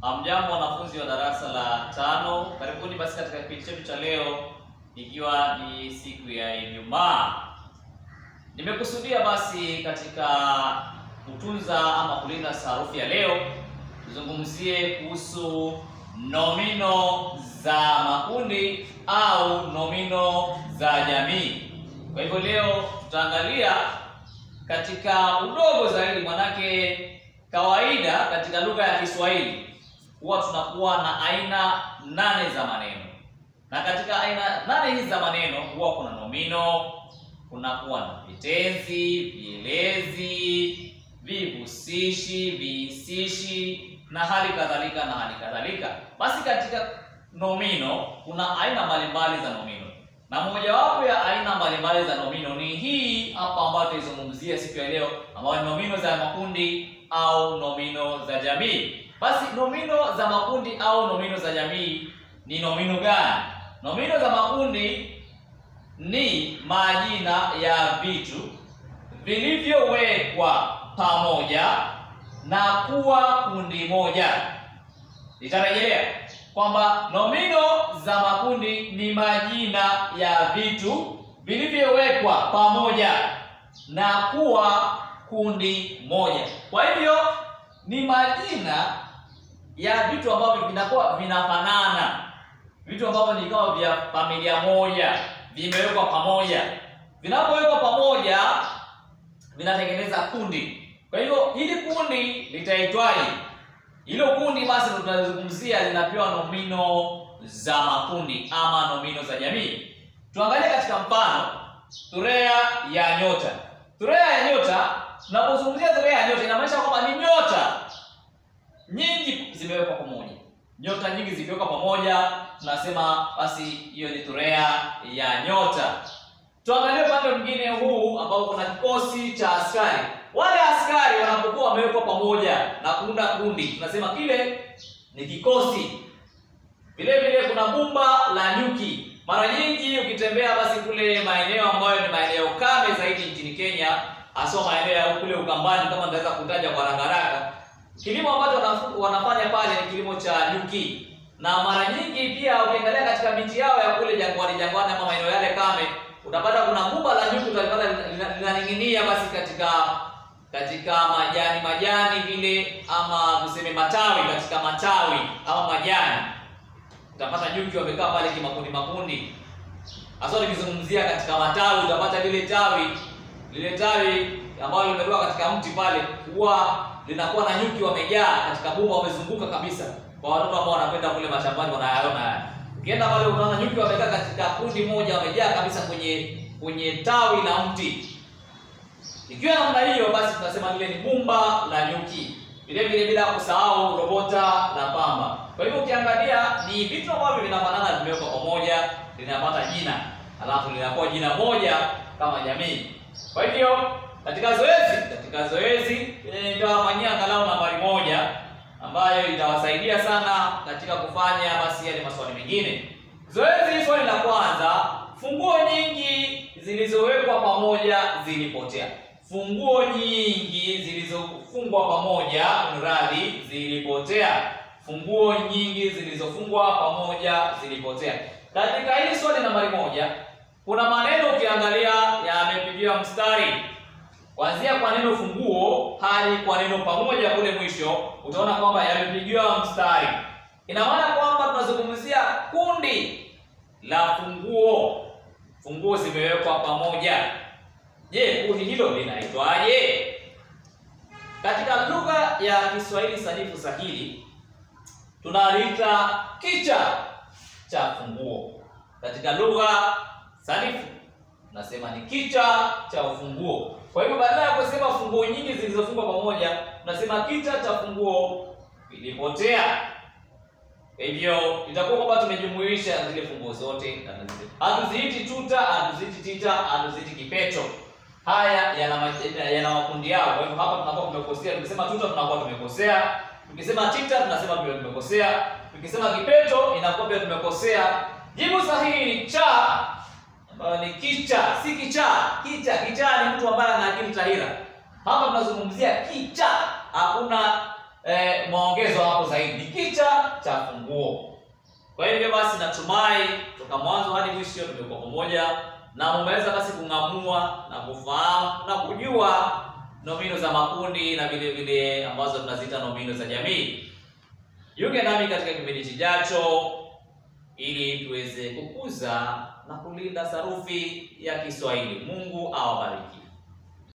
Hamjambo wanafunzi wa darasa la tano, karibuni basi katika kipindi chetu cha leo, ikiwa ni siku ya Ijumaa. Nimekusudia basi katika kutunza ama kulinda sarufi ya leo, tuzungumzie kuhusu nomino za makundi au nomino za jamii. Kwa hivyo leo tutaangalia katika udogo zaidi, manake kawaida katika lugha ya Kiswahili huwa tunakuwa na aina nane za maneno, na katika aina nane hizi za maneno huwa kuna nomino, kunakuwa na vitenzi, vielezi, vihusishi, vihisishi na hali kadhalika na hali kadhalika. Basi katika nomino kuna aina mbalimbali za nomino, na mojawapo ya aina mbalimbali za nomino ni hii hapa ambayo tuizungumzia siku ya leo, ambayo ni nomino za makundi au nomino za jamii. Basi nomino za makundi au nomino za jamii ni nomino gani? Nomino za makundi ni majina ya vitu vilivyowekwa pamoja na kuwa kundi moja. Nitarejelea kwamba nomino za makundi ni majina ya vitu vilivyowekwa pamoja na kuwa kundi moja. Kwa hivyo ni majina ya vitu ambavyo vinakuwa vinafanana, vitu ambavyo ni kama vya familia moja, vimewekwa pamoja. Vinapowekwa pamoja vinatengeneza kundi. Kwa hivyo hili kundi litaitwaje? Hilo kundi basi tutazungumzia, linapewa nomino za makundi ama nomino za jamii. Tuangalie katika mfano, thurea ya nyota. Thurea ya nyota, tunapozungumzia thurea ya nyota inamaanisha kwamba ni nyota nyingi zimewekwa pamoja. Nyota nyingi zikiwekwa pamoja, tunasema basi hiyo ni thurea ya nyota. Tuangalie upande mwingine huu ambao kuna kikosi cha askari. Wale askari wanapokuwa wamewekwa pamoja na kuunda kundi, tunasema kile ni kikosi. Vile vile kuna bumba la nyuki. Mara nyingi ukitembea basi kule maeneo ambayo ni maeneo kame zaidi nchini Kenya, hasa maeneo ya kule Ukambani, kama nitaweza kutaja kwa haraka haraka, kilimo ambacho wanafanya pale ni kilimo cha nyuki, na mara nyingi pia ukiangalia katika miti yao ya kule jangwani jangwani, ama maeneo yale kame, utapata kuna bumba la nyuki utalipata linaning'inia basi katika katika majani majani vile, ama tuseme matawi, katika matawi ama majani utapata nyuki wamekaa pale kimakundi makundi. Hasa nikizungumzia katika matawi, utapata lile tawi lile tawi ambalo limetoka katika mti pale, huwa linakuwa na nyuki wamejaa katika bumba, wamezunguka kabisa. Kwa watoto ambao wanapenda kule mashambani wanayaona haya. Ukienda pale unaona nyuki wamekaa katika kundi moja, wamejaa kabisa kwenye kwenye tawi la mti. Ikiwa namna hiyo, basi tunasema lile ni bumba la nyuki. Vile vile bila kusahau robota la pamba. Kwa hivyo ukiangalia ni vitu ambavyo vinafanana, vimewekwa pamoja, linapata jina, alafu linakuwa jina moja kama jamii. Kwa hivyo katika zoezi katika zoezi nitawafanyia angalau nambari moja ambayo itawasaidia sana katika kufanya basi yale maswali mengine. Zoezi, swali la kwanza, funguo nyingi zilizowekwa pamoja zilipotea. Funguo nyingi zilizofungwa pamoja, mradi zilipotea. Funguo nyingi zilizofungwa pamoja zilipotea. Katika hili swali nambari moja, kuna maneno ukiangalia yamepigiwa mstari kuanzia kwa neno funguo hadi kwa neno pamoja kule mwisho, utaona kwamba yamepigiwa mstari. Ina maana kwamba tunazungumzia kundi la funguo. Funguo zimewekwa pamoja. Je, kundi hilo linaitwaje? Katika lugha ya Kiswahili sanifu sahili tunaliita kicha cha funguo. Katika lugha sanifu tunasema ni kicha cha ufunguo. Kwa hivyo badala ya kusema funguo nyingi zilizofungwa pamoja, tunasema kicha cha funguo kilipotea. Kwa hivyo itakuwa kwamba tumejumuisha zile funguo zote, hatuziiti tuta, hatuziiti tita, hatuziiti kipeto. Haya yana yana makundi yao. Kwa hivyo hapa tunakuwa tumekosea. Tukisema tuta tunakuwa tumekosea. Tukisema tita tunasema pia tumekosea. Tukisema kipeto inakuwa pia tumekosea. Jibu sahihi ni cha ambayo ni kicha, si kichaa. Kicha, kichaa ni mtu ambaye ana akili tahira. Hapa tunazungumzia kicha, hakuna eh, maongezo hapo zaidi, ni kicha cha funguo. Kwa hivyo basi, natumai toka mwanzo hadi mwisho tumekuwa pamoja na umeweza basi kung'amua na kufahamu na kujua nomino za makundi na vile vile ambazo tunaziita nomino za jamii. Jiunge nami katika kipindi kijacho ili tuweze kukuza na kulinda sarufi ya Kiswahili. Mungu awabariki.